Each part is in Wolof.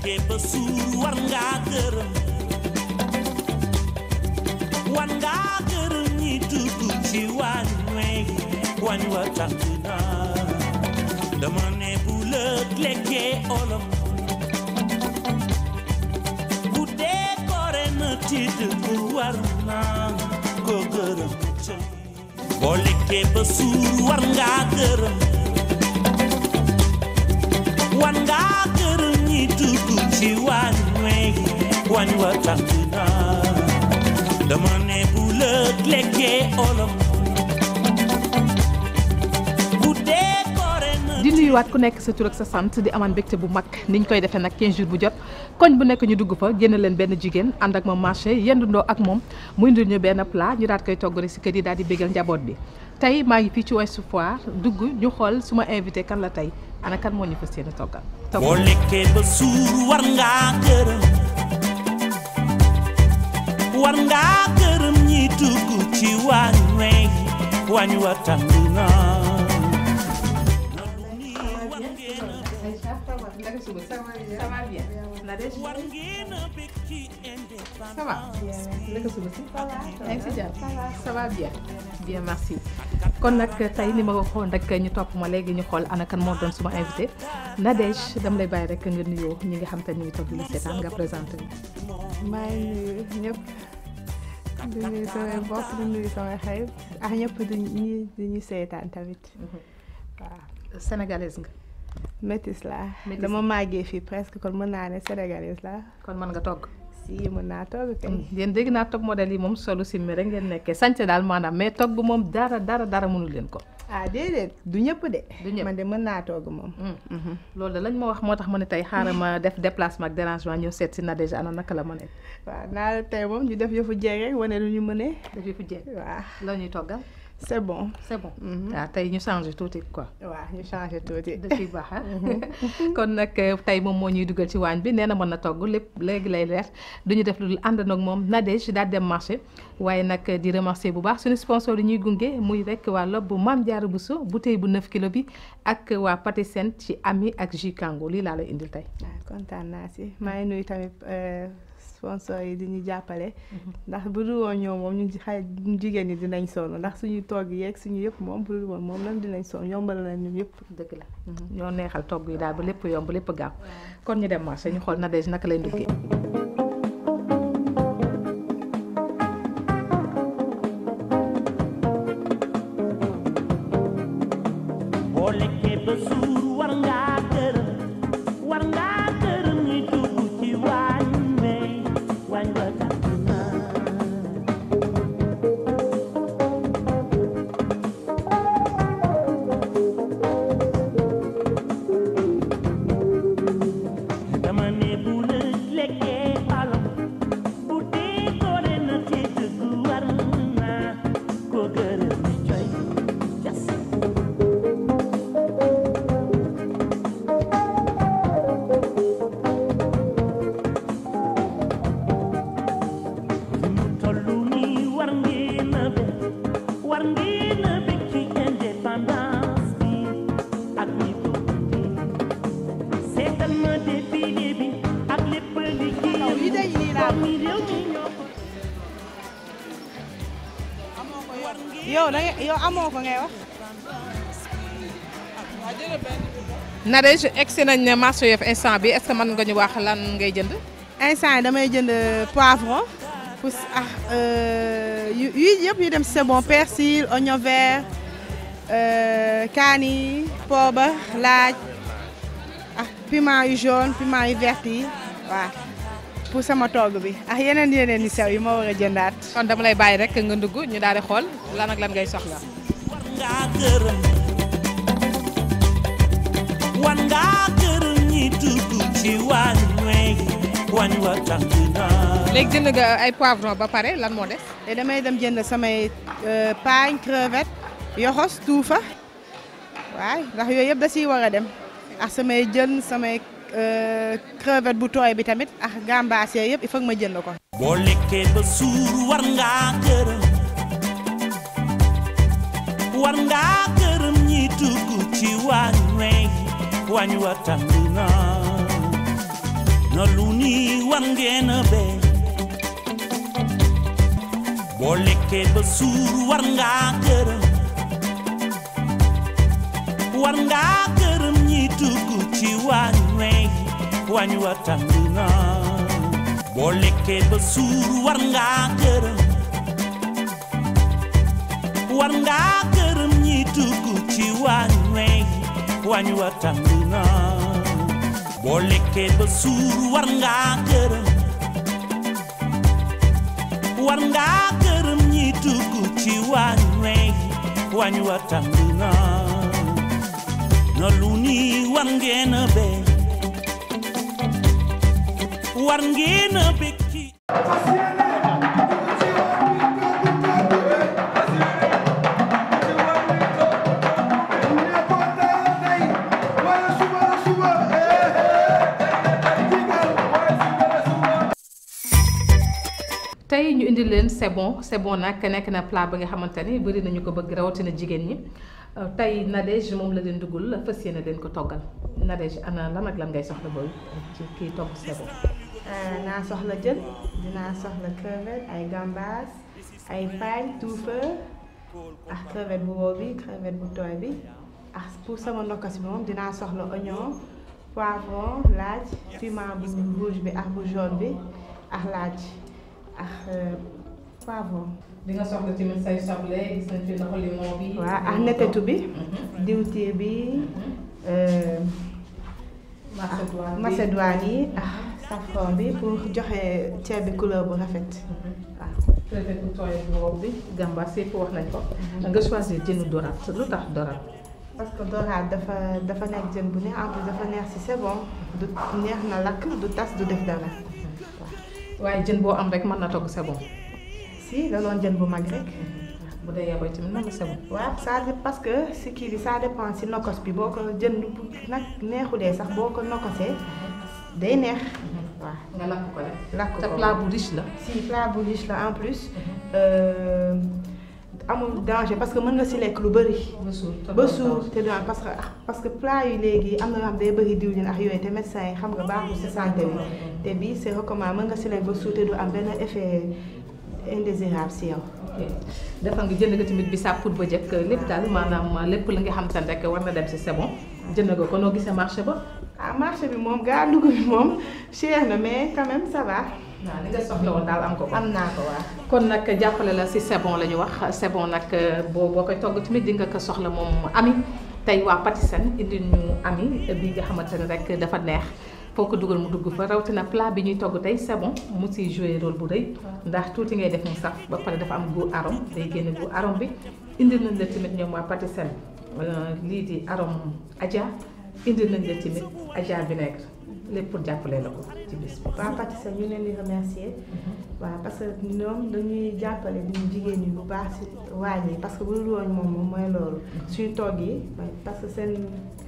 lekkee ba suur war ngaa gërëm war ngaa gërëm ñi dugg ci waañ wey waañ wa tàkk na dama ne bu lëg lekkee olom bu dee koore na ci dëgg war naa ko gërëm boo lekkee ba suur war ngaa gërëm war ngaa gërëm ñi dugg ci waañ wey waañ wa tàkk na dama ne bu lëg lekkee olom bu dee koore na di nuyuwaat ku nekk sa tur ak sa sant di amaan mbégte bu mag niñ koy defee nag 15 jours bu jot koñ bu nekk ñu dugg fa génn leen benn jigéen ànd ak moom marché yendundoo ak moom mu indil ñu benn plat ñu daal koy togg rek si kër yi daal di bégal njaboot bi tey maa ngi fii ci Ouest Foire dugg ñu xool su ma invité kan la tey ana kan moo ñu fas yéene toggal boo lekkee ba suur war ngaa gërëm war ngaa gërëm ñi dugg ci waañ wey waañ wa tàkk na war ngeen a bég ci indépendance ça va naka suba si yaa ngi si jàmm ça va bien bien merci kon nag tey ni ma ko waxoon rek ñu topp ma léegi ñu xool ana kan moo doon suma invité Nadège dama lay bàyyi rek nga nuyoo ñi nga xam te ñu ngi toog di la seetaan nga présenté ñu maa ngi nuyu ñëpp di nuyu samay mbokk di nuyu samay xarit ak ñëpp di ñi di ñu seetaan tamit waaw sénégalaise nga métis laa Métis dama màggee fii presque kon mën naa ne sénégalaise laa kon mën nga togg si mën naa toog kay yéen dégg naa top modèle yi moom solu simmi rek ngeen nekkee sànce daal maanaam mais togg moom dara dara dara mënul leen ko ah déedéet du ñëpp de Du ñëpp. man de mën naa toog moom Mhm. loolu de lañ ma wax moo tax ma ne tey xaaral ma def déplacement ak dérangement ñëw seet si Nadège ana naka la ma ne waaw naa la tey moom ñu def yëfu jeeg rek wane lu ñu mënee dafay fu jeex waaw la ñuy toggal c'est bon c'est bon Mhm. waaw tey ñu changé tuuti quoi waaw ñu changé tuuti da ciy baax ah kon nag tey moom moo ñuy dugal ci waañ bi nee na mën na togg lépp léegi lay leer du ñu def lu dul ànd nag moom Nadège daal dem marché waaye nag di remercier bu baax suñu sponsor yi ñuy gunge muy rek waa lob bu Maam Jaara Bousso bouteille bu 9 kilo bi ak waa Patisen ci Ami ak Jus Kango lii laa lay indil tey waaw kontaan naa si maa ngi nuyu tamit euh, sponsor yi di ñu jàppale ndax bu dul woon ñoom moom ñu xay ñu jigéen ñi dinañ sonn ndax suñu togg yeeg suñu yëpp moom bu dul woon moom lan dinañ sonn yombal nañ ñun yëpp dëgg la ñoo neexal togg yi daal ba lépp yomb lépp gaaw kon ñu dem marché ñu xool Nadège naka lay nduggee boo lekkee ba suur war ngaa gërëm war ngaa gërëm ñi dugg ci waañ wey waañ wa tàkk na dama ne bu la lekkee alam bu dee koore na ci dëgg war naa ko gërëm coy jas fi mu tollu nii war ngeen a bég war ngeen a bég ci indépendance bi ak ñi ko gunge seetal ma défilé bi ak lépp liggéeyam yi day nii laa mi réew mi ñoo ko yow da nga yow amoo ko ngay wax Nadège egsi nañ ne marché Yoff instant bi est-ce que mën nga ñu wax lan ngay jënd instant yi damay jënd poivron pour ah euh, yu yu yëpp yu dem si c'est bon persil oignon vert euh, kaani poobar laaj ah piment yu jaune piment yu vert yi waaw pour sama togg bi ah yeneen yeneen yu sew yi ma war a jëndaat kon dama lay bàyyi rek nga ndugg ñu daal di xool lan ak lan ngay soxla war ngaa gërëm war ngaa gërëm ñi dugg ci waañ wey waañ wa tàkk na léegi jënd nga ay poivron ba pare lan moo des te damay dem jënd samay euh, paañ crevette yoxos tuufa waay ndax yooyu yëpp da siy war a dem ak samay jën samay euh, crevette bu tooy bi tamit ak gambas yooyu yëpp il faut que ma jënd ko. boo lekkee ba suur war ngaa gërëm war ngaa gërëm ñi dugg ci waañ wey waañ wa tàkk na na lu ni war ngeen a bee boo lekkee ba suur war ngaa gërëm war ngaa gërëm ñi dugg ci waañ wey waañ wa tàng na boo lekkee ba suur war ngaa gërëm war ngaa gërëm ñi dugg ci waañ wey waañ wa tàng na boo lekkee ba suur war ngaa gërëm war ngaa gërëm ñi dugg ci waañ wey waañ wa tàng na na lu ni war ngeen a bee war ngeen a bég ci tey ñu indi leen c'est bon c'est bon nag nekk na plat ba nga xamante ni bëri nañu ko bëgg rawatina jigéen ñi Euh, tey Nadège moom la leen duggul fas yéene leen ko toggal Nadège ana lan ak lan ngay soxla booy ci kii togg c'est bon. naa soxla jën dinaa soxla crevette ay gambas ay paille tuufa ak crevette bu wow bi crevette bu tooy bi ak pour sama ndokkasi bi moom dinaa soxla oignon poivron laaj piment bu rouge bi ak bu jaune bi ak laaj ak euh, poivron. di nga soxla tamit say soble gis nañ fi ndoxu limon bi. waaw ak netetu bi diwtiir bi euh, macédoine bi macédoine yi ak safran bi pour joxe ceeb bi couleur bu rafet waaw. crevette bu tooy bu wow bi gambas yëpp wax nañ ko. nga choisir jënu dorade lu tax dorade. parce que dorade dafa dafa nekk jën bu neex en plus dafa neex ci c'est bon du neex na lakk du tas du def dara waaye jën boo am rek mën na togg c'est bon. si da doon jën bu mag rek. bu dee yaboy tamit na nga c'est bon. waaw ça dé- parce que si kii bi ça dépend si nokos bi boo ko jën bu nag neexulee sax boo ko nokosee day neex. waaw nga lakk ko rek. lakk te ko plat bu riche la. si plat bu riche la en plus. euh, amul danger parce que mën nga si lekk lu bëri. ba suur te ba doo suur taw. te du am parce que parce que plat yi léegi am na yoo xam day bëri diwlin ak yooyu te médecin yi xam nga baaxul si santé bi te bii c'est recommandé mën nga si lekk ba suur te du am benn effet indésirable si yow. ok defal nga jënd nga tamit bisaab pour ba jëkk lépp daal maanaam lépp la nga xam te ne rek war na dem si c'est bon jënd nga ko noo gisee marché ba. ah marché bi moom gaa dugub bi moom cher na mais quand même ça va. waaw li nga soxla woon daal am ko ko. am naa ko waa. kon nag jàppale la si c'est bon la ñu wax c'est bon nag boo boo koy togg tamit di nga ko soxla moom ami tey waa Patisen indi ñu ami bi nga xamante ne rek dafa neex foo ko dugal mu dugg fa rawatina plat bi ñuy togg tey c'est bon mu siy jouer rôle bu rëy ndax tuuti ngay def mu saf ba pare dafa am goût arôme day génne goût arôme bi indi nañ la tamit ñoom waa Patisen lii di arôme Adja indi nañ la tamit Adja vinaigre lépp pour jàppale la ko ci bis bi. waa Patisen ñu leen di remercier waaw parce que ñoom dañuy jàppale ñu jigéen ñi bu baax si waañ yi parce que bu dul woon moom moom mooy loolu suñu togg yi parce que seen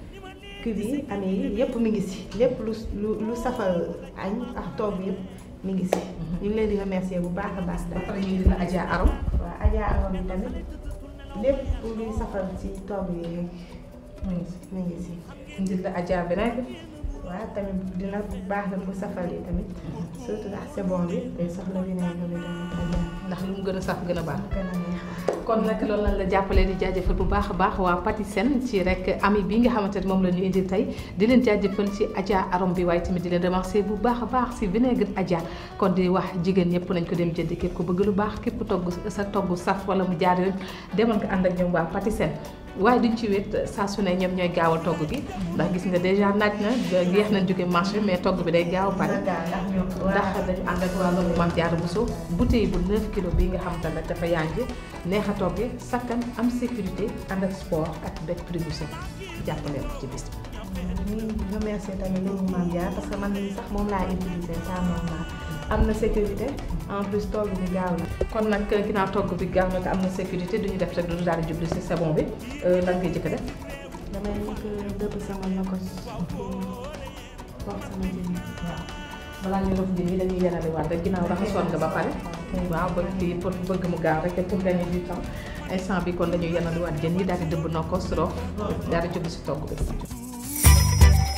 kii bi amee yi yëpp mi ngi si lépp lu lu lu safal añ ak togg yëpp mi ngi si ñu ngi leen di remercier bu baax a baax ba daal pare ñu indi la Adja arôme. waaw Adja Awa bi tamit lépp luy safal ci togg yi rek mu ngi si. mi ngi si indi la Adja vinaigre. waaw tamit dina baax na pour safal yi tamit surtout ak c'est bon bi day soxla vinaigre bi tamit Adja ndax lu mu gën a saf gën a baax. gën a neex kon nag loolu lañ la jàppale di jaajëfal bu baax a baax waa Patisen ci rek ami bi nga xamante ne moom la ñu indi tey di leen jaajëfal ci Adja arôme bi waaye tamit di leen remercier bu baax a baax si vinaigre Adja kon di wax jigéen ñëpp nañ ko dem jëndi képp ku bëgg lu baax képp togg sa togg saf wala mu jaar yoon demal nga ànd ak ñoom waa Patisen waaye duñ ci wét saa su ne ñoom ñooy gaaw a togg gi ndax gis nga déjà naaj na yeex nañ jóge marché mais togg bi day gaaw a pare ndax ñoom ndax dañu ànd ak waa loolu Mame Diarra Bousso bouteille bu 9 kilos bii nga xamante ne dafa yànji neex a toggee sakkan am sécurité ànd ak sport ak bekk prix bu set jàppale ko ci bis bi. ñu remercier tamit loolu Mame Diarra parce que man mii sax moom laa utilisé ça moom laa am na sécurité en plus togg bi gaaw na kon nag ginnaaw togg bi gaaw na te am na sécurité duñu def rek du daal di jublu si sabon bi lan ngay jëkk def. damay nekk dëpp sama nokos pour sama jën waaw balaa ñu rof jën yi dañuy yenali waat rek ginnaaw raxasoon nga ba pare. waaw bëgg kii pour bëgg mu gaaw rek pour gagner du temps instant bi kon dañuy yenali waat jën yi daal di dëbb nokkos rof daal di jublu si togg bi.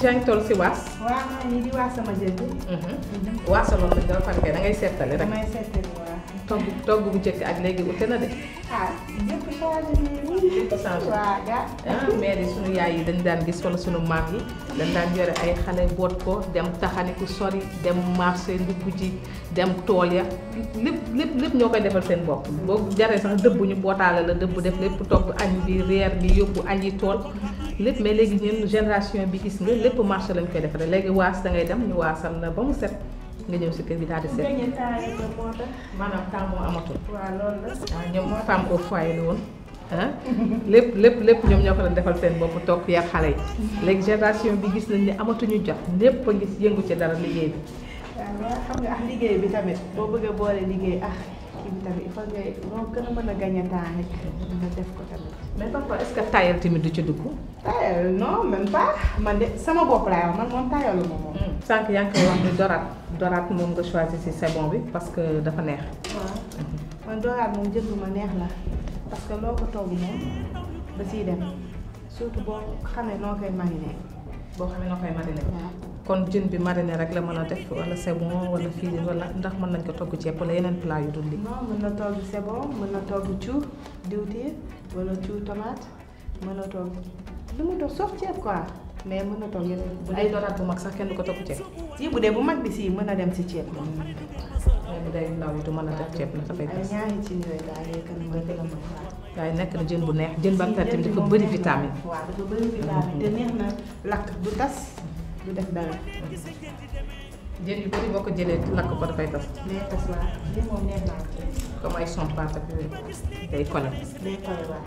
yaa ngi toll si waas. waaw maa ngi di waa sama jënd. waasaloon nañ dafa pare da ngay seetale rek. damay seetlu waa. togg togg bu njëkk ak léegi ute na de. ah yëpp changé nañu. Yëpp changé. waaw ga. ah mais de sunu yaay yi dañ daan gis wala sunu maam yi dañ daan yore ay xale boot ko dem taxaniku sori dem marché ndugg ji dem tool ya lépp lépp lépp ñoo koy defal seen bopp boo jaree sax dëbb ñu bootaale la dëbb def lépp togg añ bi reer bi yóbbu añ yi tool lépp mais léegi ñun génération bi gis nga lépp marché lañ koy defaree léegi waas da ngay dem ñu waasal na ba mu set nga ñëw si kër bi daal di set gañe temps yi ko moo tax. maanaam temps moo amatul waaw loolu la. waaw ñoom femme au foyer la woon ah lépp lépp lépp ñoom ñoo ko doon defal seen bopp toog yar xale yi léegi génération bi gis nañ ne amatuñu jot lépp a ngi yëngu ci dara liggéey bi waaw waaw xam nga ak liggéey bi tamit boo bëggee boole liggéey ak kii bi tamit il faut nga moo gën a mën a gañe temps rek nga def ko tamit. mais parfois est-ce que tayal tamit du ci dugg tayal non même pas man de sama bopp laay wax man moom tayalu ma moom. sànq yaa ngi koy wax ni doraat doraat moom nga choisir si sebon bi parce que dafa neex waaw man dooraat moom jënd ma neex la parce que loo ko togg moom da siy dem surtout boo xamee noo koy mariné. boo xam ne na koy mariner waaw kon jën bi mariner rek la mën a def wala sebon wala fiilin wala ndax mën nañ ko togg ceeb wala yeneen plat yu dul li non mën na togg c'est bon mën na togg cu diwtiir wala cu tomate mën na togg lu mu togg sauf ceeb quoi mais mën na togg yeneen. bu dee doraat bu mag sax kenn du ko togg ceeb si bu dee bu mag bi si mën na dem si ceeb moom. mais bu dee ndaw yi du mën a def ceeb na dafay ay des ñaari ci yooyu daal yooyu kan mooy gën a mën waaw. waaye nekk na jën bu neex jën ba pare tamit dafa bëri vitamine waaw dafa bëri vitamine te neex na lakk du tas du def dara. jën yu bëri boo ko jëlee lakk ko dafay tas day tas waaw lii moom neex naa ko. comme ay sompat ak yooyu day kole day pare waaw.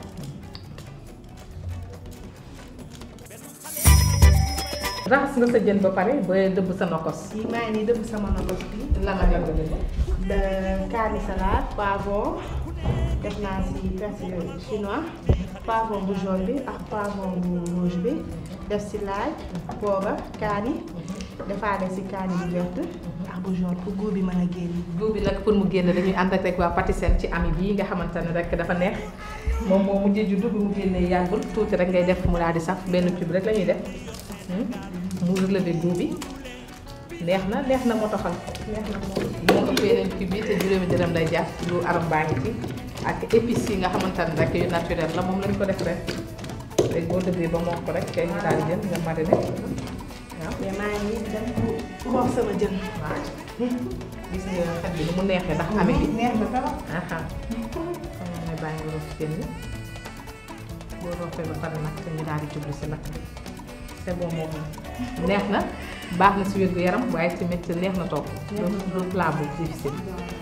raxas nga sa jën ba pare ba dëbb sa nokos kii maa ngi nii dëbb sama nokos bi. lan la nga dëbb de kaani salade poivron def naa si persil chinois poivron bu jaune bi ak poivron bu rouge bi def si laaj poobar kaani defaale si kaani bu verte ak bu jaune pour goût bi mën a génn. goût bi nag pour mu génn dañuy ànd ak rek waa Patisen ci ami bii nga xamante ne rek dafa neex moom moo mujjee juddu bi mu génnee yàggul tuuti rek ngay def mu daal di saf benn cube rek la ñuy def mu relevé goût bi neex na neex na moo taxal neex na moom. moo ëpp yeneen cube bi te juróomi dërëm lay jàpp lu aram baa ngi ci ak épices yi nga xamante ne rek yu naturel la moom lañ ko def rek léegi boo dëggee ba moo ko rek kay ñu daal di jël nga mariner waaw mais maa ngi nii dem pour xool sama jën. waaw gis nga xet bi ni mu neexee ndax ami bi neex na trop. aha kon ne bàyyi nga roof jën yi boo roofee ba pare nag te ñu daal di jublu si lakk bi c'est bon moom neex na baax na si wér gu yaram waaye tamit neex na toog du plat bu difficile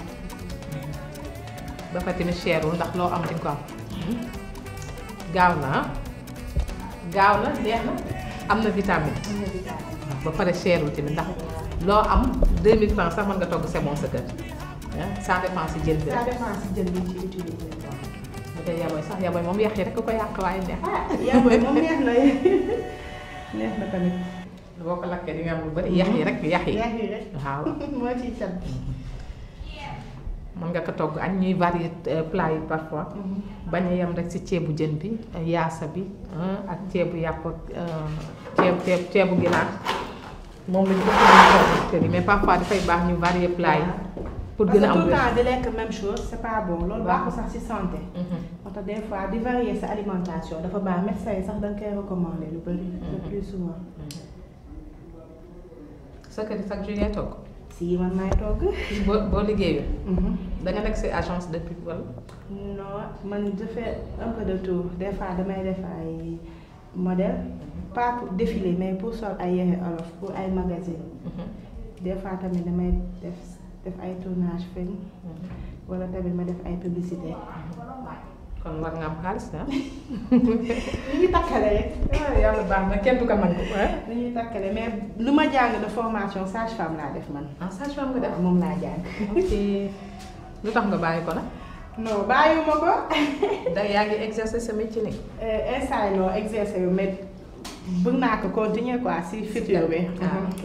ba pare tamit cherul ndax loo am di nga ko am gaaw na ah gaaw na neex na am na vitamine am na vitamine. ba pare cherul tamit ndax loo am 2000 francs sax mën nga togg c'est bon sa kër ah ça dépend si jën bi ça rek dépend si jën bi ci utiliser. bu dee yaboy sax yaboy moom yàq yi rek ko yàq waaye neex ah yaa booy moom neex na neex na tamit. boo ko lakkee di nga am lu bëri yàq yi rek yàq yi yaa ngi rek. waaw moo ciy cat. mën nga ko togg añ ñuy varier euh, plat yi parfois bañ a yem rek si ceebu jën bi yaasa bi ah, ak ceebu yàpp ak euh, ceeb ceeb ceebu ginaar moom lañu ëpp ñu togg kër yi mais parfois dafay baax ñu varier plat yi pour parce gën a que am tout le wér. temps di lekk même chose c'est pas bon loolu Waaw. baaxul sax ci santé. Mhm. moo tax des fois di varier sa alimentation dafa baax médecin yi sax da nga koy recommander lu bëri. le plus souvent. sa kër yi chaque jour yaay togg si man maay togg. boo boo liggéeyul da nga nekk si agence de pub wala non man je fais un peu de tout des fois damay def ay modèle pas pour défiler mais pour sol ay yére olof pour ay magazine des fois tamit damay def def ay tournage film wala tamit ma def ay publicité kon war nga am xaalis ah. li ñuy takkale rek ah yàlla baax na kenn du ko mën ko ah. li ñuy takkale mais lu ma jàng de formation sage femme laa def man ah sage-femme nga def. moom laa jàng ok lu tax nga bàyyi ko nag. non bàyyiwuma ko da yaa ngi exercer sa métier nii. instant yi non exercer yu mais bëgg naa ko continuer quoi si futur bi ah ok.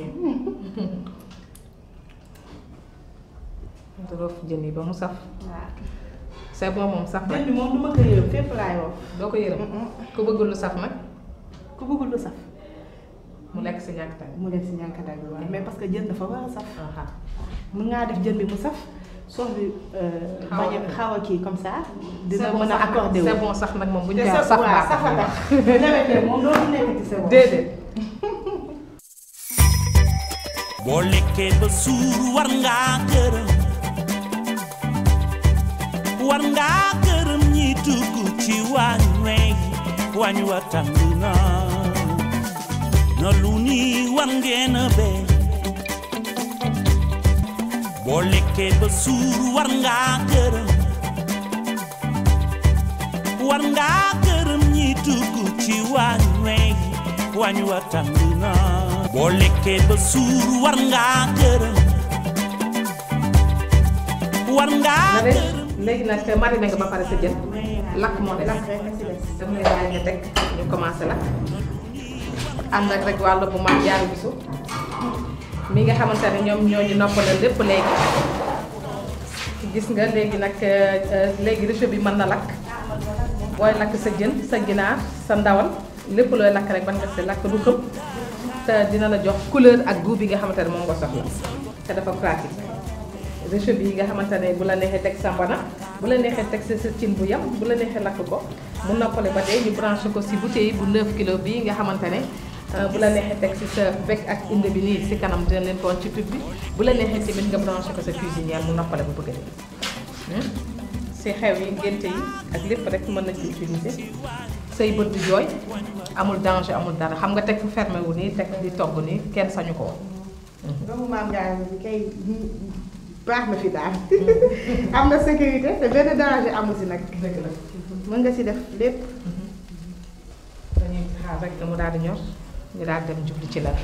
roof jën yi ba mu saf. waaw c'est bon moom saf jën nag bi moom du ma ko yërëm fépp laay woo doo ko yërëm. ku bëggul lu saf nag. ku bëggul lu saf mu lekk si ñàkk tamit. mu lekk si ñànkatan bi waaw mais parce que jën dafa war a saf aha mën ngaa def jën bi mu saf soos bi Xaw a bañ a kii. xaw a kii comme ça dina c'est bon mën a sax nag, accordé wu c'est bon sax nag moom bu ñu te koy wax sa sax waaw baax safa na. tax newetee moom dootu nekk ci c'est bon déedéet. boo lekkee ba suur war ngaa gërëm war ngaa gërëm ñi dugg ci waañ wey waañ wa tàng na na lu ni war ngeen a bee boo lekkee ba suur war ngaa gërëm war ngaa gërëm ñi dugg ci waañ wey waañ wa tàng na boo lekkee ba suur war ngaa gërëm war ngaa na de gërëm léegi nag mariné nga ba pare sa jën lakk moo des lakk rek a ci des dama lay bàyyi nga teg ñu commencé lakk ànd ak rek wàllu bu mag jaaru bisu mi nga xamante ne ñoom ñoo ñu noppalal lépp léegi gis nga léegi nag euh, léegi réchaud bi mën na lakk booy lakk sa jën sa ginaar sa ndawal lépp looy lakk rek ban nga si lakk du xëpp te dina la jox couleur ak goût bi nga xamante ne moom nga soxla te dafa pratique réchaud bi nga xamante ne bu la neexee teg sa mbana bu la neexee teg sa sa cin bu yam bu la neexee lakk ko mu noppale ba tey ñu branché ko si bouteille bu 9 kilo bii nga xamante ne euh, bu la neexee teg si sa bec ak inde bi nii si kanam dina leen koon ci tube bi bu la neexee tamit nga branché ko sa cuisinière mu noppale ba bëgg a dee si xew yi ngénte yi ak lépp rek mën na ci utiliser say bët di jooy amul danger amul dara xam nga teg fu fermé wu nii teg di togg nii kenn sañu ko woon doomu maam Ndiaye bi kay baax na fi daal am na sécurité te benn danger amu si nag dëgg la mën nga si def lépp dañuy xaar rek mu daal di ñor ñu daal di dem jublu ci la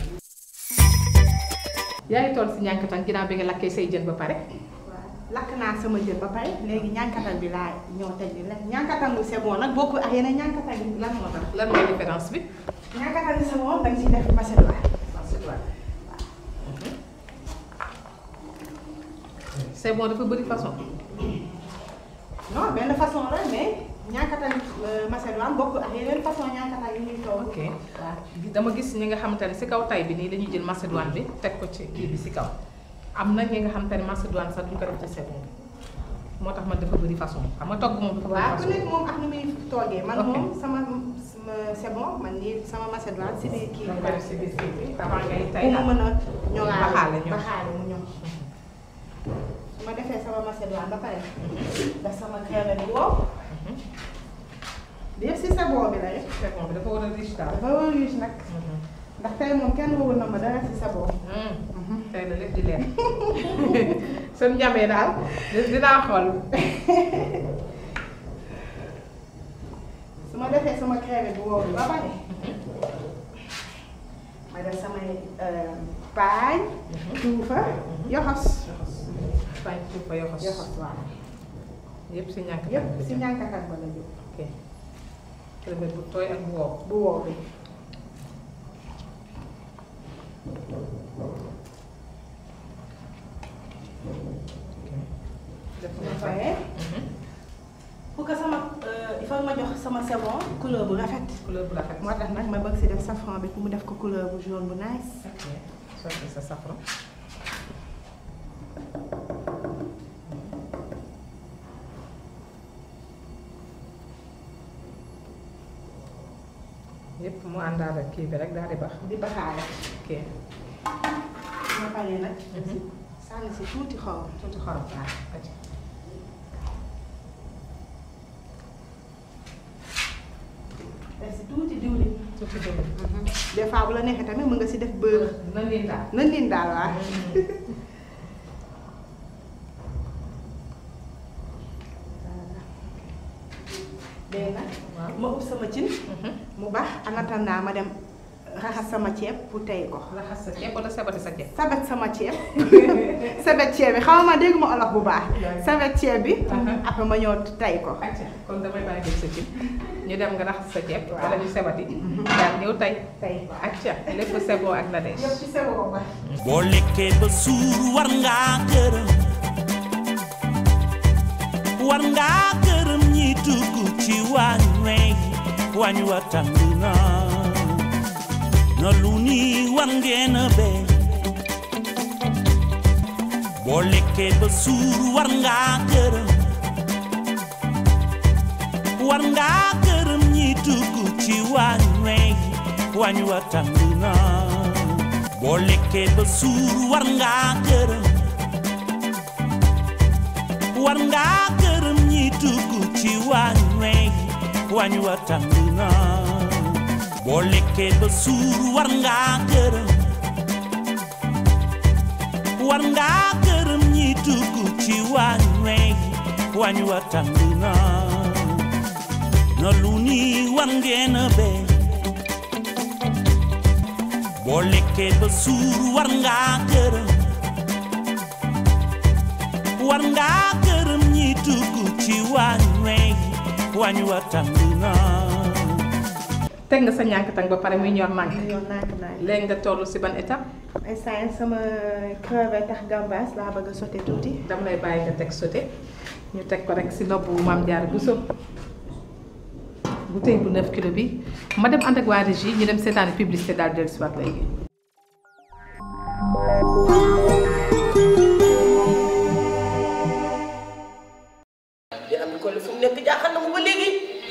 yaa ngi toll si ñànkatan ginnaaw bi nga lakkee say jën ba pare lakk naa sama jën ba pare léegi ñànkatan bi laa ñëw teg ni la ñànkatan bu c'est bon nag bokkul ak yeneen ñànkatan yi lan moo tax lan mooy différence bi ñànkatan bi c'est bon da nga siy def macédoine c'est bon dafa bëri façon non benn façon la mais ñànkatan macédoine bokkul ak yeneen façon ñànkatan yi ñuy toog ok dama gis ñi nga xamante ne si kaw tay bi nii dañuy jël macédoine bi teg ko ci kii bi si kaw am na ñi nga xamante ne macédoine sax duñ ko def ci sebon bi moo tax man dafa bëri façon xam nga togg moom dafa bëri waaw ku façon nekk moom ak ni muy toogee man Ok. moom sama sama c'est bon man nii sama macédoine si biir kii da nga koy def si biir kii bi avant ngay tay pour mu mën a ñoŋaale Baxaale ñoŋ. baxaale mu ñoŋ su ma defee sama macédoine ba pare def sama crème bu wow bi yëpp si sabon bi la rek sebon bi dafa war a riche daal dafa war a riche nag ndax tey moom kenn wowul na ma dara si sabon tey la lépp di leer seen njamee daal di- dinaa xool su ma defee sama crème bu wow bi ba pare ma def samay paañ tuufa yoxos fay tuuf fa yoxos yoxos waaw yëpp si ñànk yëpp si ñànkakat ba la jóg ok crevette bu tooy ak bu wow bu wow bi def bu na ma fa paree pour que sama il faut ma jox sama savon couleur bu rafet couleur bu rafet moo tax nag ma bëgg si def safran bi pour mu def ko couleur bu jaune bu nice ok sotti sa safran yëpp mu àndaale ak kii bi rek daal di baax di baxaale ok su ma paree nag sànni si tuuti xorom tuuti xorom waaw aca def si tuuti diwlin tuuti dëgg des fois bu la neexee tamit mën nga si def beurre na niin daal na niin daal waa léegi nag waaw ma ub sama cin mu baax en attendant ma dem raxas sama ceeb pour tey ko raxas sa ceeb wala sabati sa ceeb sabet sama ceeb sabet ceeb bi xaw ma dégg ma olof bu baax sabet ceeb bi après ma ñëw tey ko acca kon damay bàyyi def sa cin ñu dem nga raxas sa ceeb wala ñu sabati daal ñëw tey tey acca lépp c'est bon ak Nadège yëpp ci seboo ba boo lekkee ba suur war ngaa gërëm war ngaa gërëm ñi dugg ci waañ wey waañ wa tàng na na lu ni war ngeen a bee boo lekkee ba suur war ngaa gërëm war ngaa gërëm ñi dugg ci waañ wey waañ wa tàng na boo lekkee ba suur war ngaa gërëm war ngaa gërëm ñi dugg ci waañ wey waañ wa tàng na boo lekkee ba suur war ngaa gërëm war ngaa gërëm ñi dugg ci waañ wey waañ wa tàng na na lu ni war ngeen a bee boo lekkee ba suur war ngaa gërëm war ngaa gërëm ñi dugg ci waañ wey waañ wa tàng na teg nga sa ñànk tang ba pare muy ñor nànk yoon naak naak léegi nga toll si ban étape instant sama crevette ak gambas laa bëgg a sauté tuuti dama lay bàyyi nga teg sauté ñu teg ko rek si noppu maam Diarra Bousso bouteille bu 9 kilo bi ma dem ànd ak waa régie ñu dem seetaani publicité daal dellu si waat léegi di am ko fu mu nekk jaaxal na mu ba léegi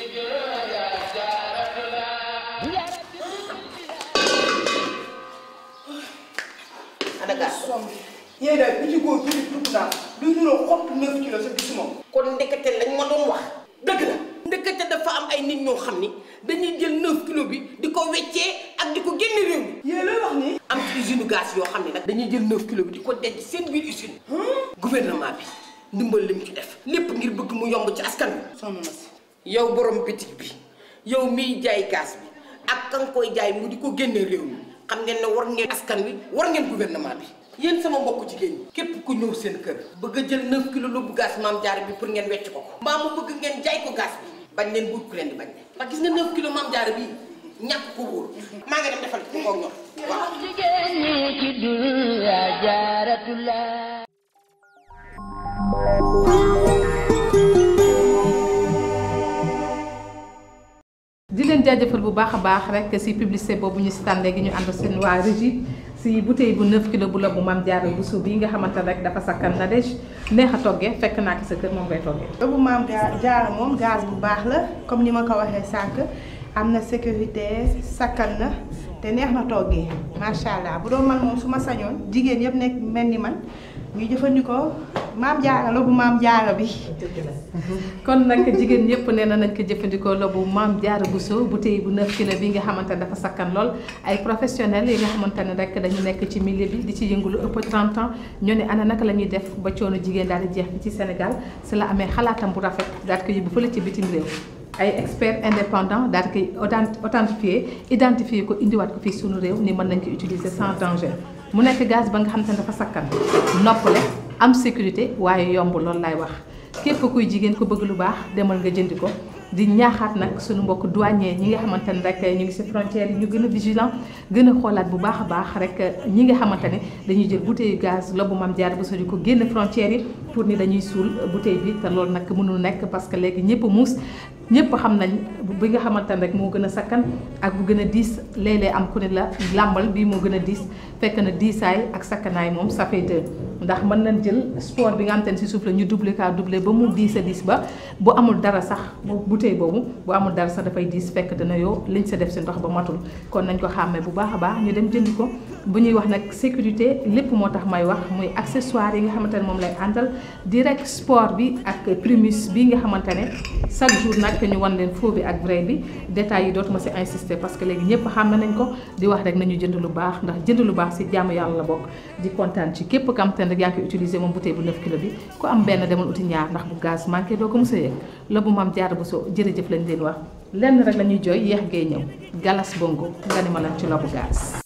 ana gas yéen daal bi ci góor tuuti tuuti naa luy nuroo xottu 9 kilos sa gisuma kon ndekete lañ ma doon wax dëgg la ndekete dafa am ay nit ñoo xam ni dañuy jël 9 kilo bi di ko weccee ak di ko génne réew mi yéen looy wax nii am ci usine gaz yoo xam ne nag dañuy jël 9 kilo bi di ko denc seen biir usine gouvernement bi ndimbal lim ci def lépp ngir bëgg mu yomb ci askan wi sonn na si yow borom bitig bi yow miy jaay gaz bi ak kan koy jaay mu di ko génne réew mi xam ngeen ne war ngeen askan wi war ngeen gouvernement bi yéen sama mbokku jigéen ñi képp ku ñëw seen kër bëgg a jël 9 kilo lóbbu gaz maam jaara bi pour ngeen wecc ko ko mbaa mu bëgg ngeen jaay ko gaz bi bañ leen buut ku leen di bañ ndax gis nga 9 kilo maam jaara bi ñàkk ko wóor maa ngi dem defal ko ngoog ñor waaw jigéen ñi ci dunya jaaratullah di leen jaajëfal bu baax a baax rek si publicité boobu ñu si tànn léegi ñu ànd seen waa régie si bouteille bu 9 kilo bu la bu maam Diarra Bousso bi nga xamante ne rek dafa sakkan na dej neex a toggee fekk naa ko sa kër moom ngay toggee. lobu maam Ga- Diarra moom gaz bu baax la comme ni ma ko waxee sànq am na sécurité sakkan na te neex na toggee macha allah bu doon man moom su ma sañoon jigéen yëpp nekk mel ni man ñu jëfandikoo maam Diarra lobu maam Diarra bi. kon nag jigéen ñëpp nee na nañ ko jëfandikoo la bu maam Diarra Bousso bouteille bu 9 kilo bi nga xamante ne dafa sakkan lool ay professionnels yi nga xamante ne rek dañu nekk ci milieu bi di ci yëngu lu ëpp 30 ans ñoo ne ana naka la ñuy def ba coono jigéen daal di jeex bi ci Sénégal si la amee xalaatam bu rafet daal di ko yóbbu fële ci bitim réew ay experts indépendants daal di koy authent- authentifier identifier ko indiwaat ko fii sunu réew ni mën nañ ko utiliser sans danger mu nekk gaz ba nga xamante ne dafa sakkan noppale am sécurité waaye yomb loolu laay wax képp kuy jigéen ko bëgg lu baax demal nga jëndi ko di ñaaxaat nag suñu mbokk douanier ñi nga xamante ne rek ñu ngi ci frontière yi ñu gën a vigilant gën a xoolaat bu baax a baax rek ñi nga xamante ne dañuy jël bouteille gaz lobu Mame Diarra Bousso di ko génn frontière yi pour ni dañuy suul bouteille bi te loolu nag mënul nekk parce que léegi ñëpp muus ñëpp xam nañ bi nga xamante ne rek moo gën a sakkan ak bu gën a diis léeg-léeg am ku ne la làmbal bii moo gën a diis fekk na diisaay ak sakkanaay moom ça fait deux ndax mën nañ jël sport bi nga xamante ne si suuf la ñu doublé kaa doublé ba mu diis a diis ba bu amul dara sax bu bouteille boobu bu amul dara sax dafay diis fekk dana yow liñ sa def si ndox ba matul kon nañ ko xàmmee bu baax a baax ñu dem jëndi ko bu ñuy wax nag sécurité lépp moo tax may wax muy accessoire yi nga xamante ne moom lay àndal direct sport bi ak primus bi nga xamante ne chaque jour nag ñu wan leen faux bi ak vrai bi détails yi dootuma si insister parce que léegi ñëpp xàmme nañ ko di wax rek nañu jënd lu baax ndax jënd lu baax si jaamu yàlla la bokk di kontaan ci képp kam te rek yaa ngi koy utiliser moom bouteille bu 9 kilo bi ku am benn demal uti ñaar ndax bu gaz manqué doo ko mos a yëg la bu Mame Diarra Bousso jërëjëf lañ leen wax lenn rek la ñuy jooy yeex ngay ñëw galas bongo nga ni ma lan ci lobu gaz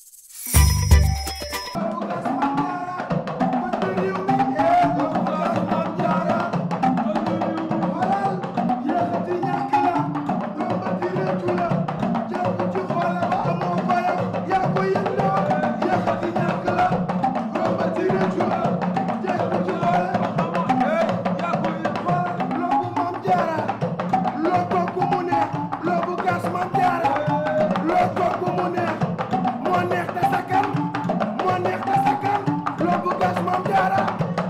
loo togg mu neex moo gas Mame Diarra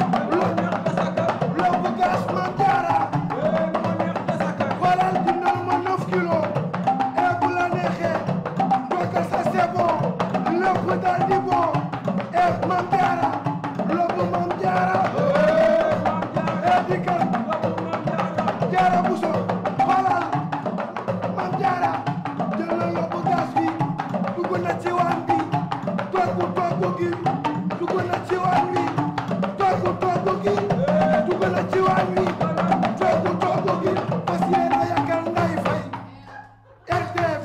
lobu gas Mame Diarra xoolal dindal ma 9 kilos et bu la neexee dogal sa c'est bon lépp daal di bon et Mame Diarra lobu Mame Diarra et dikkal Diarra Bousso xoolal Mame Diarra jël na lobu gas bi dugg na ci waañ bi toggu toggu gi dugg na ci waañ wi toggu toggu gi dugg na ci waañ wi toggu toggu gi fas yéene yàkkal Ndeye Faye RTV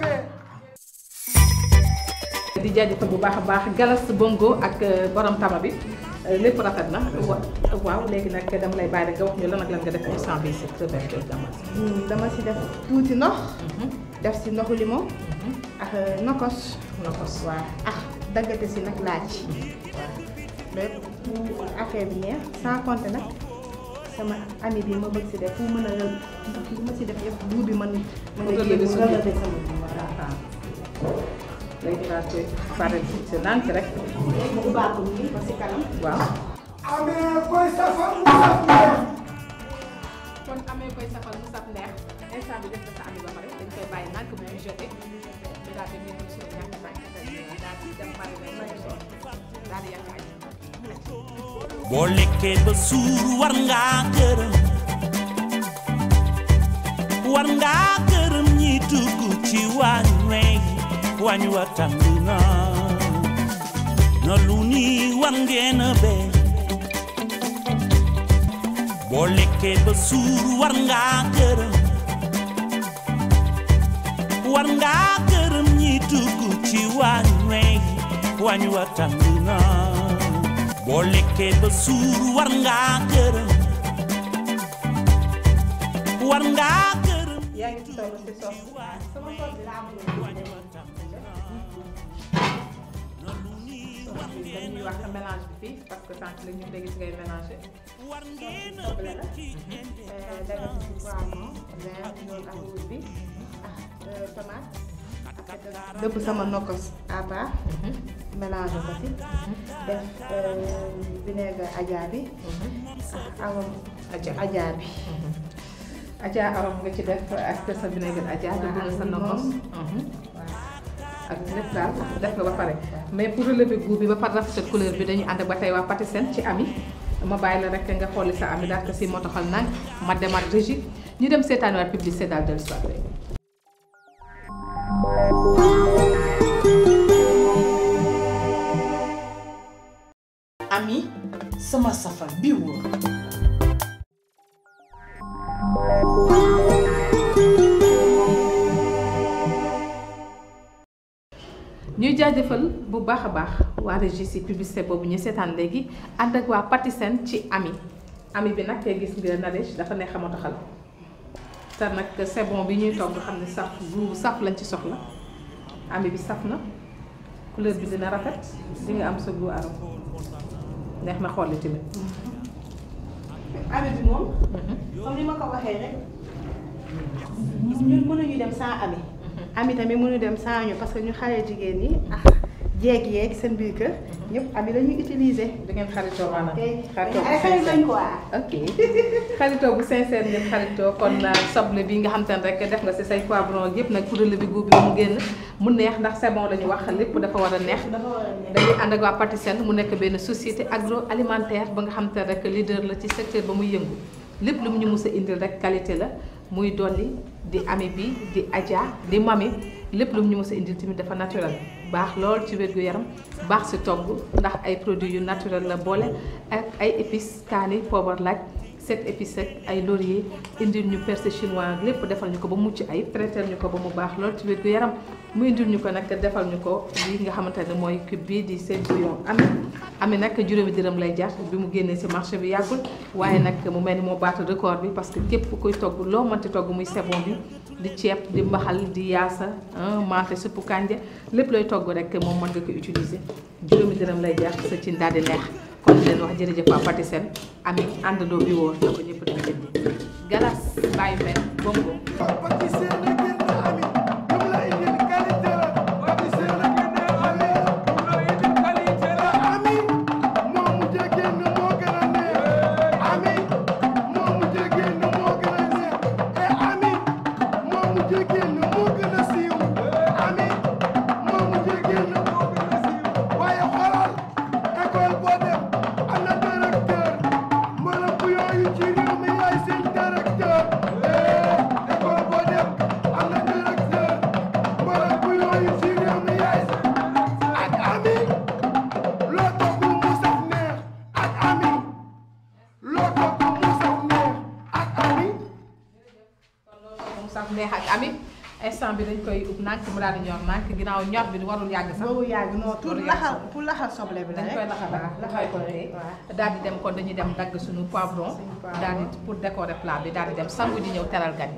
di jaajëfal bu baax a baax galas bongo ak euh, borom tama bi euh, lépp rafet na wa waaw léegi nag dama lay bàyyi rek nga wax ñu lan ak lan nga def instant bi si Roberto Damas dama si def tuuti ndox def si ndoxu limon ak nokos nokos waaw ah daggate si nag laaj waaw lépp pour affaire bi neex sans compter nag sama ami bi ma bëgg si def pour mën a ndox yi ma si def yëpp buur bi mën mën a Relever génn sa relever biir. sama biir voilà léegi daal koy pare si nànk rek mu ubbaatu nii ba si kanam waaw amee koy safar mu saf neex kon amee koy safal mu saf neex instant bi def na sa ami ba pare dañ koy bàyyi nànk bu ñu jeté ñu daal di ñëw suñu ñàkk nànk daal di dem pare rek daal di yàq añ boo lekkee ba suur war ngaa gërëm war ngaa gërëm ñi dugg ci waañ wey waañ wa tàng na na lu ni war ngeen a bee boo lekkee ba suur war ngaa gërëm war ngaa gërëm ñi dugg ci waañ wey waañ wa tàng na boo lekkee ba suur war ngaa gërëm war ngaa gërëm yaa ngi toll si sos sama tool bi laa bëgg dañuy wax mélange bi fii parce que sànq la ñu dégg si ngay mélangé soble la daga si poivron vert jaune ak rouge bi ak tomate dëpp sama nokkos à part mélange ko si def vinaigre aja bi ak awam Adja. aja bi Adja arom nga ci def ak sa vinaigre Adja dugg na sa nokos ak lépp daal def nga ba pare mais pour relever goût bi ba pare rafetal couleur bi dañuy ànd ak ba tey waa Patisen ci ami ma bàyyi la rek nga xooli sa ami daal ko si moo taxal nag ma demaat régie ñu dem seetaani waat publicité daal dellu soit rek ami sama safar bi wóor ñuy jaajëfal bu baax a baax waa régie si publicité boobu ñu seetaan léegi ànd ak waa Patisen ci ami ami bi nag gis nga Nadège dafa neex a motoxal te nag c'est bon bi ñuy togg xam ne saf bu saf lañ ci soxla ami bi saf na couleur bi dina rafet di nga am sa goût arôme neex na xool tamit. ami bi moom comme ni ma ko waxee rek ñun mënuñu dem sans ami ami tamit mënu dem sans ñu parce que ñu xale jigéen ñi ah jeeg yeeg seen biir kër ñëpp ami la ñuy utiliser da ngeen xaritoo maanaam. tey xaritoo bu ay xarit lañ sincère quoi ok xaritoo bu sincère ngeen xaritoo kon soble bi nga xam te ne rek def nga si say poivron yëpp nag pour relever goût bi mu génn mu neex ndax c'est bon la ñu wax lépp dafa war a neex. dafa war a neex dañuy ànd ak waa Patisen mu nekk benn société agroalimentaire ba nga xam te ne rek leader la ci secteur ba muy yëngu lépp lu mu ñu mus a indil rek qualité la muy dolli di ami bi di aja di mami lépp lu mu ñu mus a indil tamit dafa naturel baax lool ci wér-gu-yaram baax si togg ndax ay produits yu naturel la boole ak ay épices kaani poobar laaj sept épices ak ay laurier indil ñu persil chinois lépp defal ñu ko ba mucc ay traité ñu ko ba mu baax lool ci wér-gu-yaram mu indil ñu ko nag defal ñu ko lii nga xamante ne mooy cube bii di seen bouillon ami ami nag juróomi dërëm lay jar bi mu génnee ci marché bi yàggul waaye nag mu mel ni moo baatu record bi parce que képp ku koy togg loo mënti togg muy sebon bi di ceeb di mbaxal di yaasa mante suppu kànja lépp looy togg rek moom mën nga ko utiliser juróomi dërëm lay jar sa cin daal di neex kon di leen wax jërëjëf waa Patisen ami àndandoo bi wóor na ko ñëpp dem jëndi galas bàyyi fen bongo Patisen na génn ami lu mu la indil qualité la Patisen na génn ami lu mu la indil qualité la ami moo mujjee instant bi dañ koy ub nànk mu daal di ñor nànk ginnaaw ñor bi warul yàgg sax boobu yàgg non tout Warul yàgg laxal sax. pour laxal soble bi la dañ rek koy laxal waaw laxal ko rek daal di dem kon dañuy dem dagg suñu poivron poivron. daal di pour décorer plat bi daal di dem sangu di ñëw teral gan yi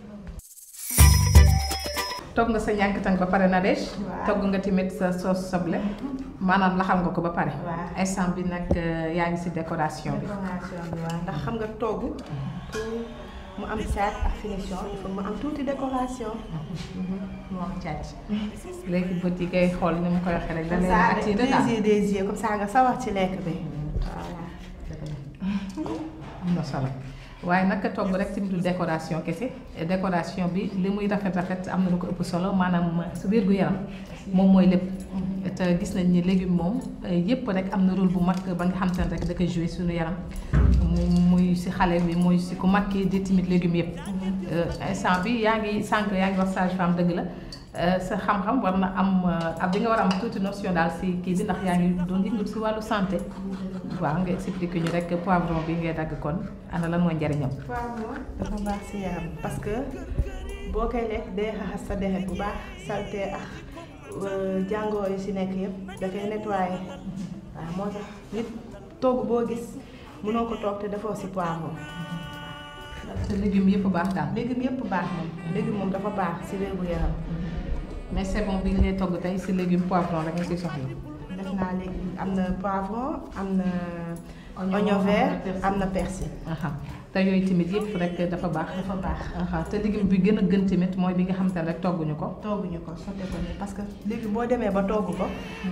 togg nga sa ñànkatang ba pare na deej Waaw. togg nga tamit sa sauce soble maanaam laxal nga ko ba pare Waaw. instant bi nag euh, yaa ngi si décoration bi décoration bi waaw ndax xam nga togg pour mu am saat ak finition il faut mu am tuuti décoration mu am càcc léegi bët yi ngay xool ni mu koy waxee rek da comme leen ça attiré des daal yeux des yeux comme ça nga sawar ci lekk bi voilà am na solo waaye naka togg rek tamit du décoration kese décoration bi li muy rafet rafet am na lu ko ëpp solo maanaam su wér gu yaram moom mooy lépp te gis nañ ni légume moom yépp rek am na rôle bu mag ba nga xam te ne rek da koy joué suñu yaram mu muy si xale bi muy si ku mag ki di tamit légume yépp instant bi yaa ngi sànq yaa ngi wax sage-femme dëgg la sa xam-xam war na am ab di nga war a am tuuti notion daal si kii bi ndax yaa ngi doon yëngu si wàllu santé waaw nga expliqué ñu rek poivron bi ngay dagg kon ana lan mooy njariñam poivron dafa baax si yaram parce que boo koy lekk day xaxas sa deret bu baax salté ak jàngoro yu si nekk yëpp da koy nettoyé waaw moo tax nit togg boo gis mënoo ko toog te defoo si poivron te légumes yëpp baax daal légume yëpp baax moom légume moom dafa baax si wér gu yaram mais c'est bon bi ngay togg tey si légume poivron rek nga siy soxla def naa léegi am na poivron am na oignon vert am na persil aha te yooyu tamit yëpp rek dafa baax dafa baax aha te légume bi gën a gën tamit mooy bi nga xam te ne rek togguñu ko togguñu ko sotte ko nii parce que léegi boo demee ba togg ko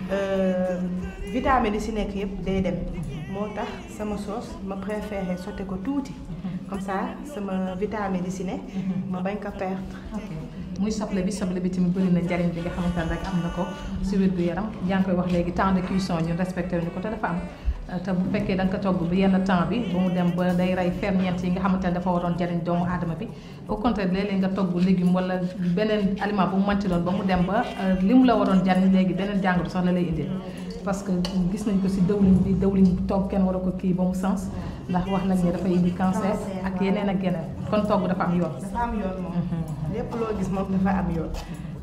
vitamine yi si nekk yëpp day dem moo tax sama sauce ma préféré sotte ko tuuti comme ça sama vitamine yi si ne ma bañ ko perdre ok muy soble bi soble bi tamit bëri na njariñ bi nga xamante ne rek am na ko si wér gu yaram yaa ngi koy wax léegi temps de cuisson ñun respecté wuñu ko te dafa am te bu fekkee da nga ko togg bi yenn temps bi ba mu dem ba day rey ferñeent yi nga xamante ne dafa waroon jariñ doomu aadama bi au contraire léeg-léeg nga togg légume wala beneen aliment bu mu manti doon ba mu dem ba li mu la waroon jariñ léegi beneen jàngoro sax la lay indil parce que gis nañ ko si dëwlin bi dëwlin bu togg kenn war a ko kii ba mu sens ndax wax nañ ne dafay indi cancer ak yeneen ak yeneen kon togg dafa am yoon dafa am yoon moom lépp loo gis moom dafa am yoon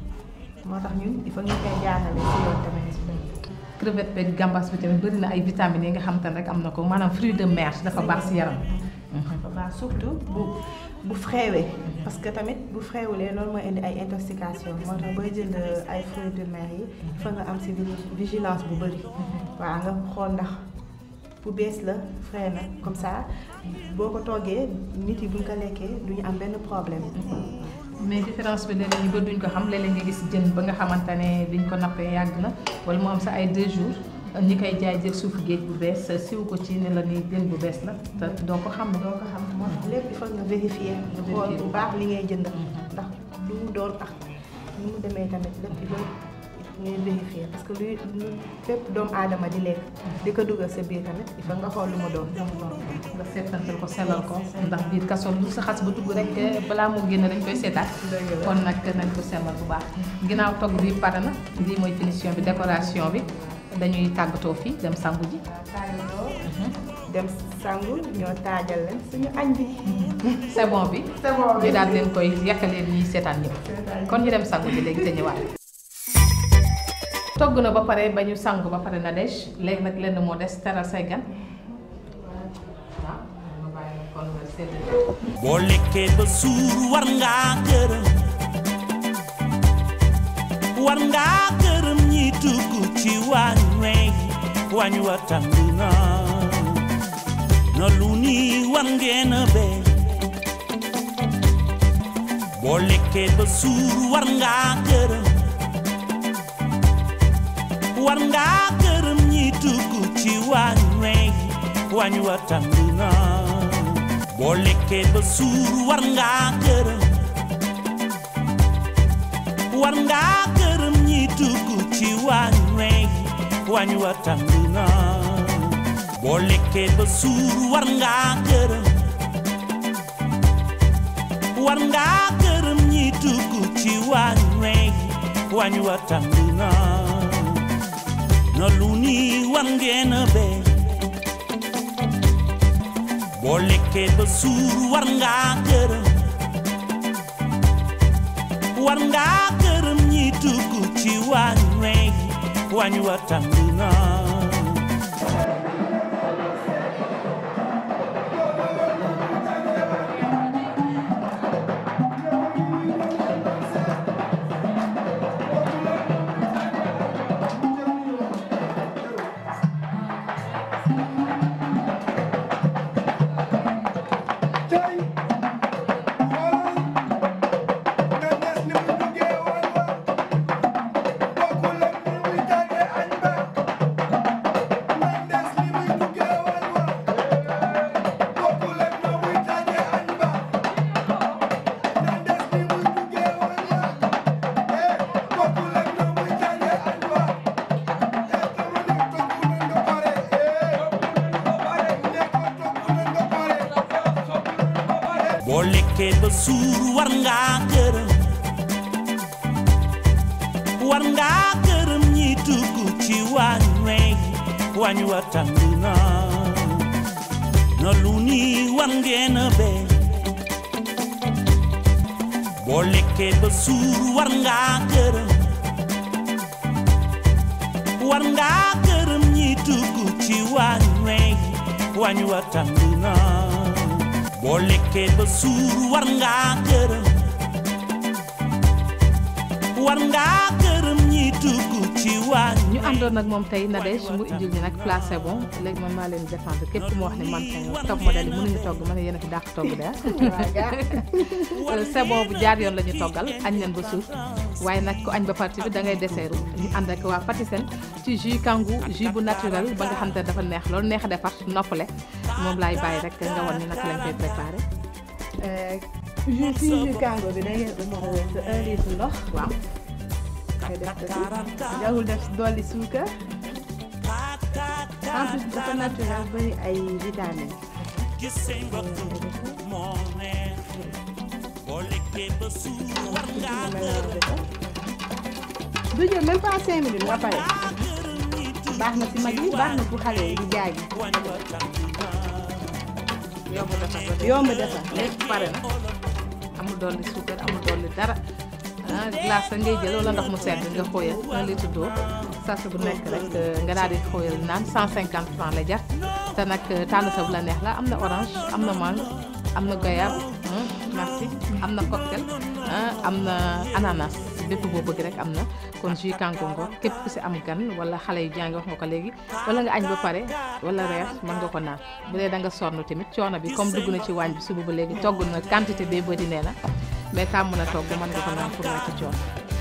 moo tax ñun il faut ñu koy jaarale si yoon tamit crevette beeg gambas bi tamit bëri na ay vitamines yi nga xam te ne rek am na ko maanaam fruit de mer dafa baax si yaram dafa baax surtout bu bu fréwee parce que tamit bu fréwulee loolu mooy indi ay intoxication moo tax booy jënd ay fruits de mer yi fa nga am si vigilance bu bëri waaw nga xool ndax bu bees la frais na comme ça boo ko toggee nit yi buñ ko lekkee duñu am benn problème mais différence bi léeg-léeg ñu bëri duñ ko xam léeg-léeg nga gis jën ba nga xamante ne biñ ko nappee yàgg na wala mu am sa ay deux jours ñi koy jaay jël suufu géej bu bees siw ko ci ne la ni jën bu bees la te doo ko xam doo ko xam moo tax lépp il faut nga vérifier nga xool bu baax li ngay jënd ndax lu mu doon ak lu mu demee tamit lépp il faut ngay vérifier parce que luy lu fépp doomu aadama di lekk di ko dugal sa biir tamit il faut nga xool lu mu doon nga seetantal ko sellal ko ndax biir kaso lu sa xas ba dugg rek balaa moo génn dañ koy seetaat kon nag nañ ko sellal bu baax ginnaaw togg bi pare na lii mooy finition bi décoration bi dañuy tàggatoo fii dem sangu ji dem sangu ñoo taajal leen suñu añ bi c'est bon bi c'est bon bi ñu daal leen koy yàkkaleen ñuy seetaan ñëpp kon ñu dem sangu ji léegi te ñëwaat togg na ba pare ba ñu sangu ba pare na dej léegi nag lenn moo des teral say gan waaw ma bàyyi la kon nga séddale boo lekkee ba suur war ngaa gërëm war ngaa gërëm ñi dugg ci waañ wey waañ wa tàng na na lu ni war ngeen a bee boo lekkee ba suur war ngaa gërëm war ngaa gërëm ñi dugg ci waañ wey waañ wa tàng na boo lekkee ba suur war ngaa gërëm war ngaa gërëm ñi dugg ci waañ wey waañ wa tàng na boo lekkee ba suur war ngaa gërëm war ngaa gërëm ñi dugg ci waañ wey waañ wa tàng na na lu ni war ngeen a bee boo lekkee ba suur war ngaa gërëm war ngaa gërëm ñi dugg ci waañ wey waañ wa tàng na tey xoolal nga des ni mu duggee woon wa bokkul ak ni muy tàggee añ ba nga des ni muy duggee woon wa bokkul ak na muy tàggee añ ba nga des ni muy duggee woon wa eh bokkul ak na muy tàggee añ ba eh dama ne togg nañ nga pare eh ne ko togg nañ nga pare boo lekkee ba suur war ngaa gërëm war ngaa gërëm ñi dugg ci waañ wey waañ wa tàng na na lu ni war ngeen a bee boo lekkee ba suur war ngaa gërëm war ngaa gërëm ñi dugg ci waañ wey waañ wa tàng na boo lekkee ba suur war ngaa gërëm war ngaa gërëm ñi dugg ci waañ ñu àndoon nag moom tey Nadège mu indil ñu nag plat c'est bon léegi man maa leen défendre képp ku ma wax ne man kay top modèle yi mënuñu togg ma ne yéen a fi dàq togg de c'est bon bu jaar yoon la ñu toggal añ leen ba suuf waaye nag ku añ ba parti bi da ngay deseeru ñu ànd ak waa Patisen ci jus kangu jus bu naturel ba nga xam te dafa neex loolu neex a defar noppale moom laay bàyyi rek nga wan ñu naka lañ koy préparé jus si jus kango bi da ngeen utiliser sa un litre ndox waaw nga def ko si jarul def dolli suukar en plus dafa naturel bëri ay vitamines gis seen bopp moo neex boo lekkee ba suur war ngaa gërëm du jël même pas cinq minutes nga pare baax na si mag yi baax na pour xale yi di jaay waañ wa tàng yomb defar ba yomb defar lépp pare na amul dolli suukar amul dolli dara ah glace ngay jël wala ndox mu sedd nga xóoyal un litre d'eau sachet bu nekk rek nga daal di xóoyal naan 150 francs la jar te nag tànn sa bu la neex la am na orange am na mangue am na goyave ah, merci am na cocktail ah, am na ananas bépp boo bëgg rek am na kon jus kankongo képp ku si am gan wala xale yu jàngi wax nga ko léegi wala nga añ ba pare wala reer mën nga ko naan bu dee da nga sonn tamit coono bi comme dugg na ci waañ bi suba ba léegi togg na quantité bee bëri nee na mais tàmm na togg mën nga ko naan pour wàcc coono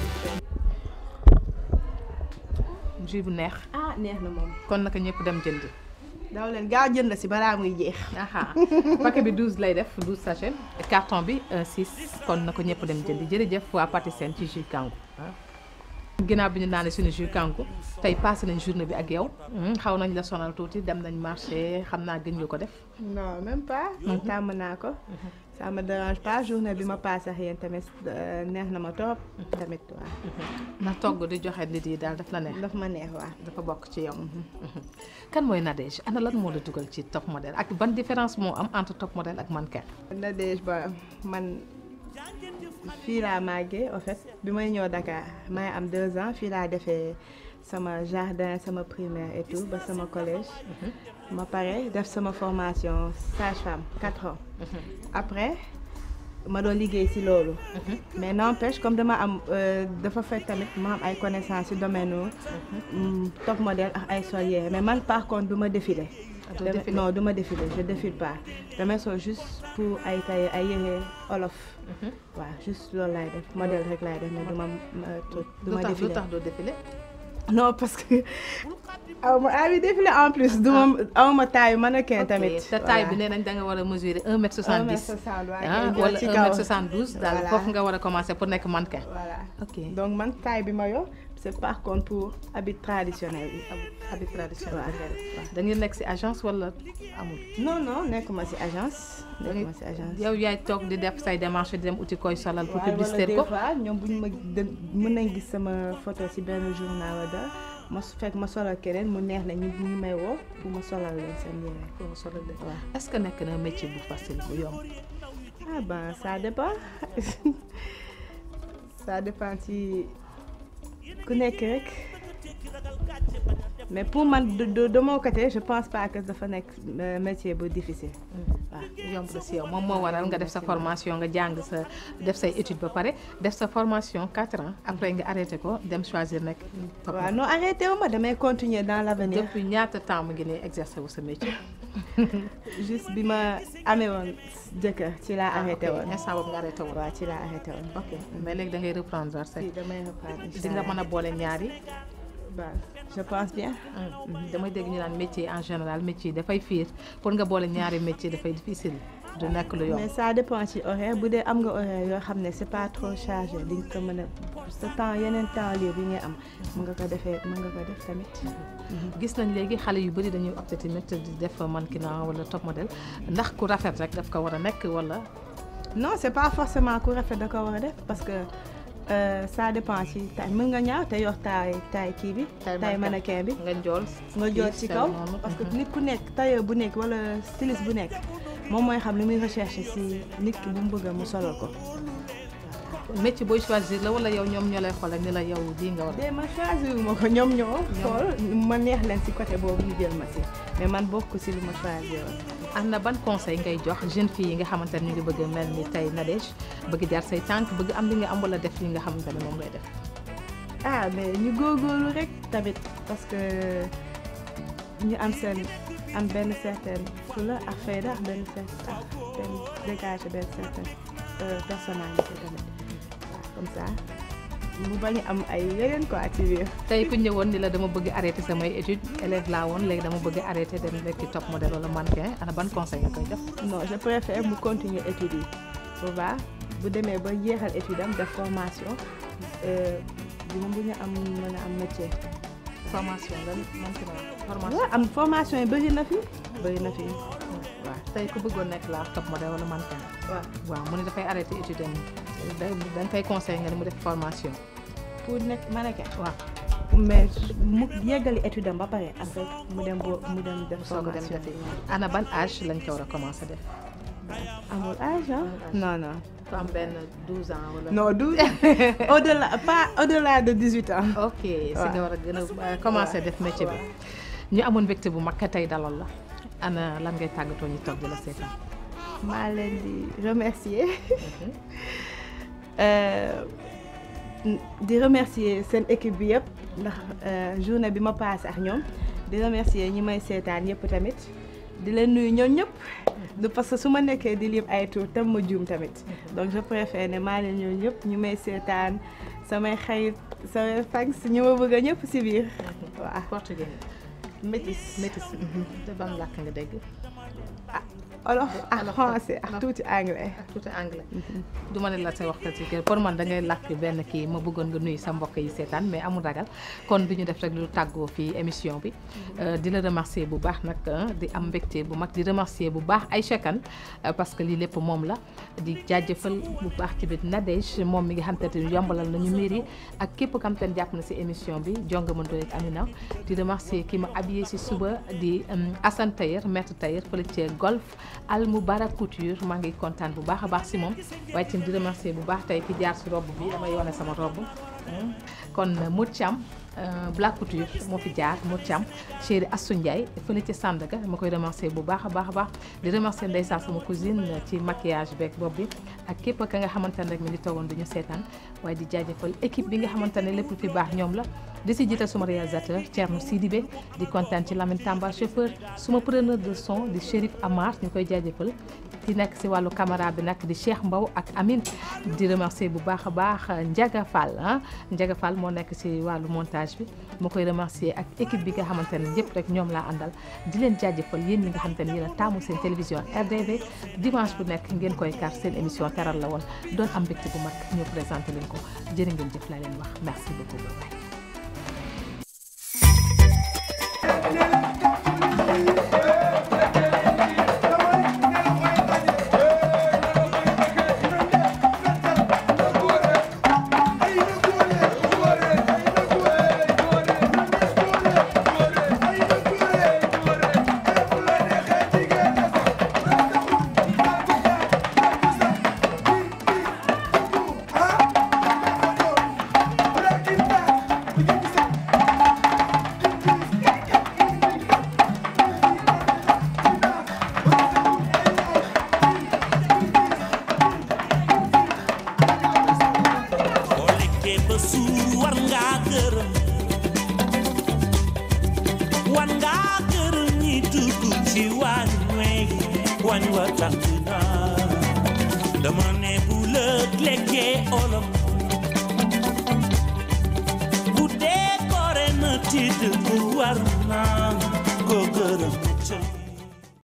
jus bu neex ah neex na moom kon naka ñëpp dem jëndi daw leen gaaw jënd si balaa muy jeex aha paquet bi 12 lay def 12 sachet carton bi 6 kon na ko ñëpp dem jëndi jërëjëf waa Patisen ci jus kangu ginnaaw bi ñu naanee suñu jus kangu tey passé nañ journée bi ak yow xaw nañ la sonal tuuti dem nañ marché xam naa gën nga ko def non même pas man tàmm naa ko ça me dérange pas journée bi ma passé ak yéen tamit euh, neex na ma trop tamit waaw na togg di joxe nit yi daal daf la neex daf ma neex waaw dafa bokk ci yow kan mooy Nadège ana lan moo la dugal ci top modèle ak ban différence moo am entre top modèle ak mannequin Nadège ba man fii laa màggee en fait bi may ñëw Dakar may am deux ans fii laa defee sama jardin sama primaire et tout ba sama collège ma pare def sama formation sage-femme quatre ans après ma doon liggéey ci loolu mais n'empêche comme dama am euh, dafa fekk tamit ma am ay connaissances ci domaine u top modèle ak ay solier mais man par contre du ma défilé doo Dama- défilé? non du ma défilé je défile pas damay sol juste pour ay tay ay yére olof waaw juste loolu laay def modèle rek laay def mais du ma ma- truc du lu ma tax lu défilé tax doo défilé non parce que aw ma envie défilé en plus du ma aw ma taayu mannequin tamit te taille bi nee nañ da nga war a mesurer 1 mètre 70 ah voilà wala ci 1 kaw mètre 72 daal Voilà. foofu nga war a commencer pour nekk mannequin voilà ok donc man taille bi ma yor c'est par contre pour habit traditionnel bi habit traditionnel waaw. bi ngay def waaw da ngeen nekk ci agence wala amul non non nekkuma ci agence nekkuma ci agence yow yaay toog di def say démarche di dem uti koy solal pour waaye wala publicité des ko fois ñoom bu ñu ma dem mën nañ gis sama photo ci benn journal wala dara ma su fekk ma solal keneen mu neex na ñu ñu may woo pour ma solal leen seen yére pour nga solal leen waaw est-ce que nekk na métier bu facile bu yomb ah ben ça dépend ça dépend ci ku nekk rek mais pour man de de de mon côté je pense pas que dafa nekk euh, métier bu difficile. waaw yomb na si yow moom moo waral nga def sa formation nga jàng sa def say étude ba pare def sa formation 4 ans après nga arrêté ko dem choisir nekk top waaw non arrêté wu ma damay continuer dans l'avenir depuis ñaata temps mu ngi ne exercer wu sa métier juste bi ma amee woon jëkkër ci laa arrêté woon. instant boobu nga arrêté woon waaw ci laa arrêté woon. ok mais léegi da ngay reprendre sa si damay reprendre incha di nga allah. mën a boole ñaari Bah, je pense bien. damay dégg ñu naan métier en général métier dafay fiir pour nga boole ñaari métier dafay difficile du nekk lu yomb mais ça dépend ci horaire bu dee am nga horaire yoo xam ne c'est pas trop chargé di nga ko mën a sa temps yeneen temps libre yi ngay am mën nga ko defee mën nga ko def tamit. gis nañ léegi xale yu bëri dañuy opté tamit di def mannequinat wala top modèle ndax ku rafet rek daf ko war a nekk wala non c'est pas forcément ku rafet da ko war a def parce que euh, ça dépend ci taille mën nga ñaaw te yor taille taille kii bi. taille mannequin bi. nga njool nga joot ci kaw parce que nit ku nekk tailleur bu nekk wala styliste bu nekk moom mooy xam li muy recherche ci nit ki bu mu bëgg mu solal ko. métier booy choisir la wala yow ñoom ñoo lay xoolal ni la yow lii nga war a de ma choisir ma ko ñoom ñoo xool ma neex leen ci côté boobu ñu jël ma ci mais man bokk ci lu ma choisir woon. am na ban conseil ngay jox jeune fille yi nga xamante ne ñu ngi bëgg a mel ni tey Nadège bëgg jaar say tànk bëgg am li nga am wala def li nga xamante ne moom ngay def ah mais ñu góorgóorlu rek tamit parce que ñu am seen am benn certaine fula ak fayda ak benn certain ak benn dégager benn certaine euh, personnalité tamit waaw comme ça mu bañ a am ay yeneen quoi ci biir. tey ku ñëwoon ni la dama bëgg arrêté samay études élève laa woon léegi dama bëgg arrêté dem nekk top modèle wala mannequin ana ban conseil nga koy jox non je préfère mu continuer études yi bu baax bu demee ba jeexal étude am def formation dina bu ñu am mën a am métier. formation nga mannequinat formation waaw am formation yi bëri na fi bëri na fi waaw. tey ku bëggoon nekk la top modèle wala mannequin waaw waaw mu ne dafay arrêté étude am da da nga koy conseil nga ni mu def formation pour nekk mannequin waaw mais mu yeggali étude am ba pare après mu dem bo mu dem def soog a dem formation defi ana ban âge lañ ko war a commencé def amul âge ah non non ku am benn 12 ans wala non douze au delà pas au delà de dix huit ans ok si nga war a gën a commencé def métier bi ñu amoon mbégte bu mag tey dalal la ana lan ngay tàggatoo ñu toog di la seetaan maa leen di remercier Euh, di remercier seen équipe bi yëpp ndax euh, journée bi ma passé ak ñoom di remercier ñi may seetaan yëpp tamit di leen nuyu ñoom ñëpp du parce que su ma nekkee di lim ay tur tam ma juum tamit donc je préfère ne maa leen ñëw ñëpp ñu may seetaan samay xarit samay fans ñu ma bëgg a ñëpp si biir waaw portugais métis métis te ban làkk nga dégg olof ak Olof, français ak olof. tuuti anglais ak tuuti anglais du ma ne la sa waxtaan ci kër pour man da ngay làkk benn kii ma bëggoon nga nuyu sa mbokk yi seetaan mais amul ragal kon du ñu def rek lu tàggoo fii émission bi Euh, di la remercier bu baax nag ah, di am mbégte bu mag di remercier bu baax Aïcha Kane euh, parce que lii lépp moom la di jaajëfal bu baax ci biir Nadège moom mi nga xam te ne yombalal nañu mbir yi ak képp kam te ne jàpp na si émission bi jonga ma Ndoye ak Amina di remercier ki ma habillé si suba di euh, Assane Tailleur maître Tailleur fële ci golf Al Moubarak Couture maa ngi kontaan bu baax a baax si moom waaye tamit di remercier bu baax tey ki jaar si robe bi damay wane sama robe Hmm. kon Modou Thiam euh, Black Couture moo fi jaar Modou Thiam chéri Assou Ndiaye fële ci Sandaga ma koy remercier bu baax a baax a baax di remercier ndeysaan sama cousine ci maquillage beeg bopp bi ak képp ka nga xamante ne rek mi ngi toogoon duñu seetaan waaye di jaajëfal équipe bi nga xamante ne lépp lu fi baax ñoom la di si jiital suma réalisateur Thierno Sidibé di kontaan ci Lamine Tamba chauffeur suma preneur de son di Chérif Amar ñu koy jaajëfal ki nekk si wàllu caméra bi nag di Cheikh Mbaw ak Amine di remercier bu baax a baax Ndiaga Fall ah Ndiaga Fall moo nekk si wàllu montage bi ma koy remercier ak équipe bi nga xamante ne yëpp rek ñoom laa àndal di leen jaajëfal yéen ñi nga xamante ne yéen a taamu seen télévision RDV dimanche bu nekk ngeen koy kar seen émission teral la woon doon am mbégte bu mag ñu présenté leen ko jërë ngeen jëf laa leen wax merci beaucoup bye bye. Ah waañ wey waañ wa tàng na dama ne bu lëg lekkee olom bu dee koore na tiit bu war na ko gërëm ca